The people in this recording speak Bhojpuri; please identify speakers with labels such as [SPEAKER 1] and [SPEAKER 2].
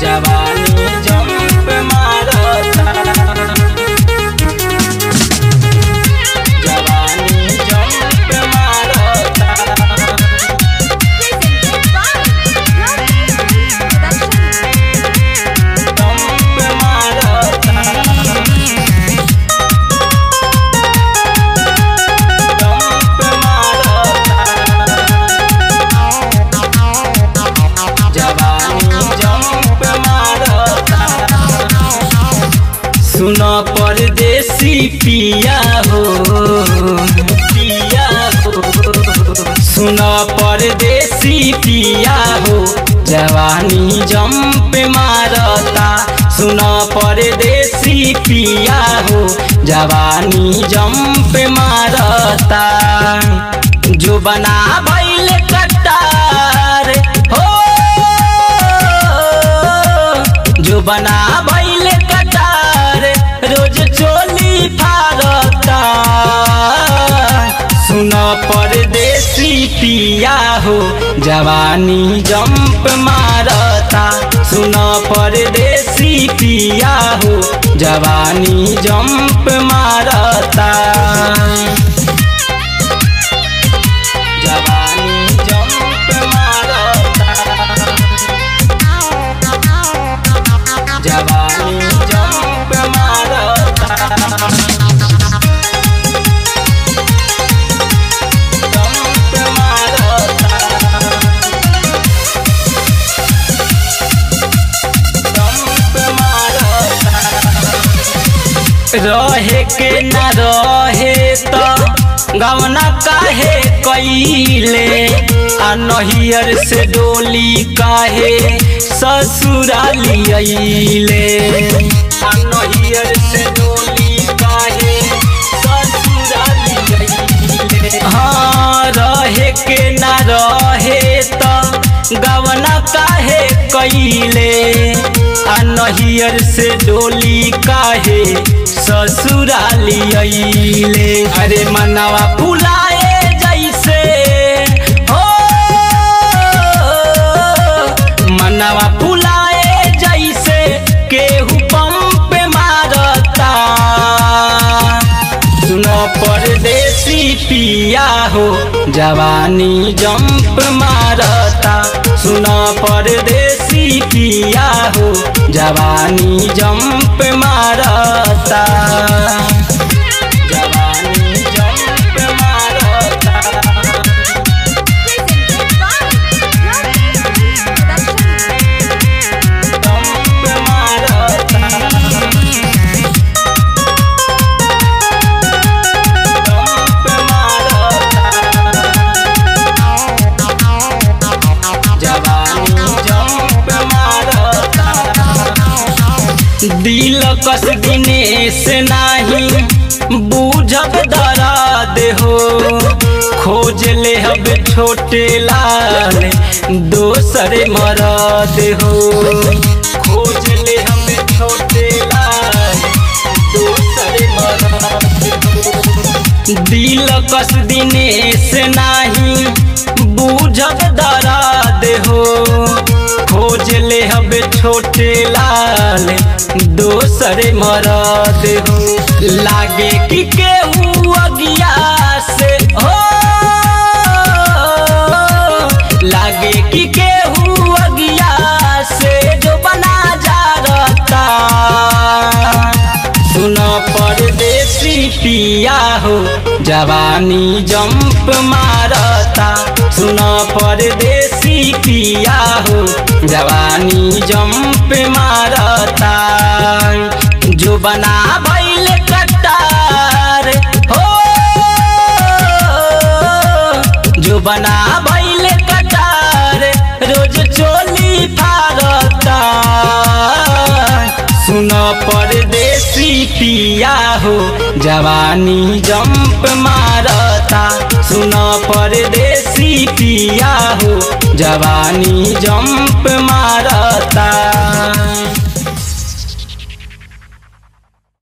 [SPEAKER 1] जवानी जंप मारता जवानी जंप मारता जंप मारता जंप मारता जवानी जंप मारता सुन परदेसी पिया हो पिया हो सुन परदेसी पिया हो जवानी जंप मारता सुन परदेसी पिया हो जवानी जंप मारता जो बना भैल कटार हो जो बना भैल कटार रोज चोली फारता सुन परदेसी पिया हो जवानी जंप मारता सुन परदेसी पिया हो जवानी जंप मारता जवानी जंप मारता जवानी जंप मारता जंप मारता जंप मारता रहे के न रहे त गवना काहे कैले आ नहियर से डोली काहे ससुराली अइले आ नहियर से डोली काहे ससुराली अइले हाँ रहे के न रहे त गवना काहे कैले आ नहियर से डोली काहे ससुराली अइले अरे मनवा फुलाए जैसे हो मनवा फुलाए जैसे केहू पंप मारता सुनो परदेसी पिया हो जवानी जंप मारता सुनो परदेसी पिया हो जवानी जंप मारता जवानी जंप मारता जंप मारता जंप मारता जवानी जंप मारता दिल कस दिनेश नाही बूझब दराद हो खोज ले हब छोटे लाल दोसर मरद हो खोज ले हम छोटे लाल दोसर मरद हो दिल कस दिनेश नाही बूझब दराद हो खोज ले हब छोटे लाल दोसर मरद हो लागे कि केहू अगिया से हो लागे कि केहू अगिया से जो बना जा रहता सुनो परदेसी पिया हो जवानी जंप मारता सुनो परदेसी पिया हो जवानी जंप मारता जो बना भैल कटार हो जो बना भैल कटार रोज चोली फारता सुन परदेसी पिया हो जवानी जंप मारता सुन परदेसी पिया हो जवानी जंप मारता